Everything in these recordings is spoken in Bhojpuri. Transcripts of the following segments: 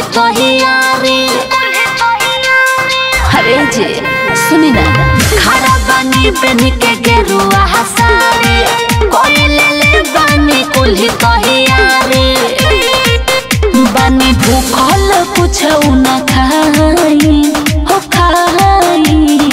तहियारी अरे जे सुनी ना खड़ा बानी पेन के गेरुआ हसारी कोई ले ले बानी कुल्ही तहियारी बानी भूखल कुछ न खाई हो खाई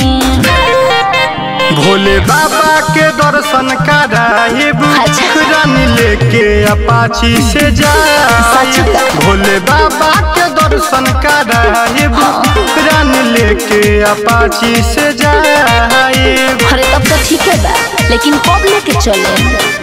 भोले बाबा के दर्शन कराएब अच्छा। रानी लेके अपाची से सच जाए का? भोले बाबा के दर्शन कराएब रानी लेके अपाची से जाए अरे तब तो ठीक है बा लेकिन कब लेके चले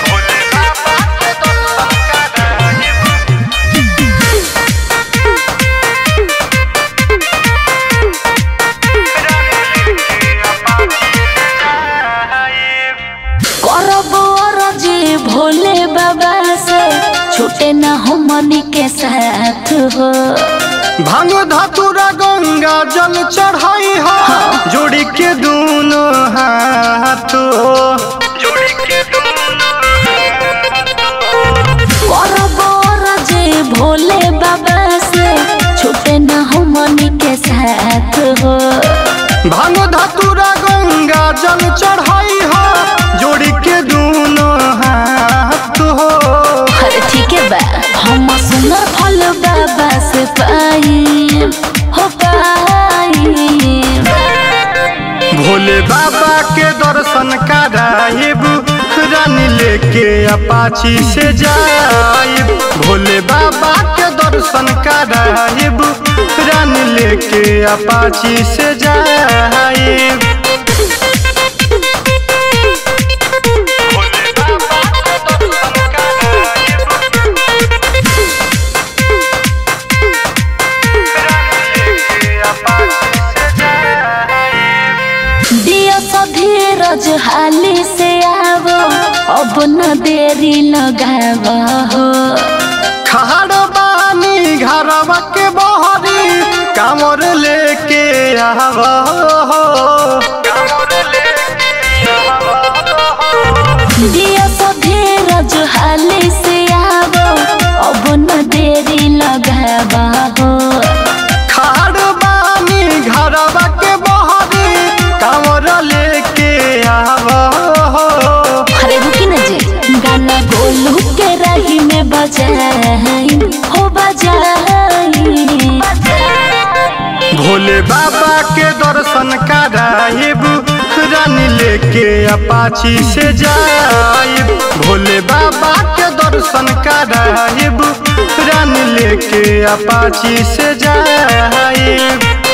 करब अरजी भोले बाबा से छूटे ना हो मनी के साथ हो भांग धतुरा गंगा जल चढ़ाई हो जोड़ी के दोनों हाथ करब अरजी भोले बाबा से छूटे ना हो मनी के साथ हो भांग धतुरा गंगा जल चढ़ाई हो जोड़ी के दोनों हाथ हो अरे ठीक है बा हम सुनर फल बाबा से पाई हो पाई भोले बाबा के दर्शन कराएब रानी लेके अपाची से जाएब भोले बाबा के दर्शन कराएब रानी लेके अपाची से जाएब दिया सा धीरज हाली से आवो अब न देरी लगावा हो खाड़ बानी घरवा के बहरी कामर लेके आवा हो दिया सा धीरज हाली से आवो अब न देरी लगावा हो खाड़ बानी घरवा के बहरी कामर लेके आवा हो अरे रुकी न जी गाना गोलू के रही में बजाई हो बजाई भोले बाबा के दर्शन कराएब रानी लेके अपाची से जाएब भोले बाबा के दर्शन कराएब रानी लेके अपाची से जाएब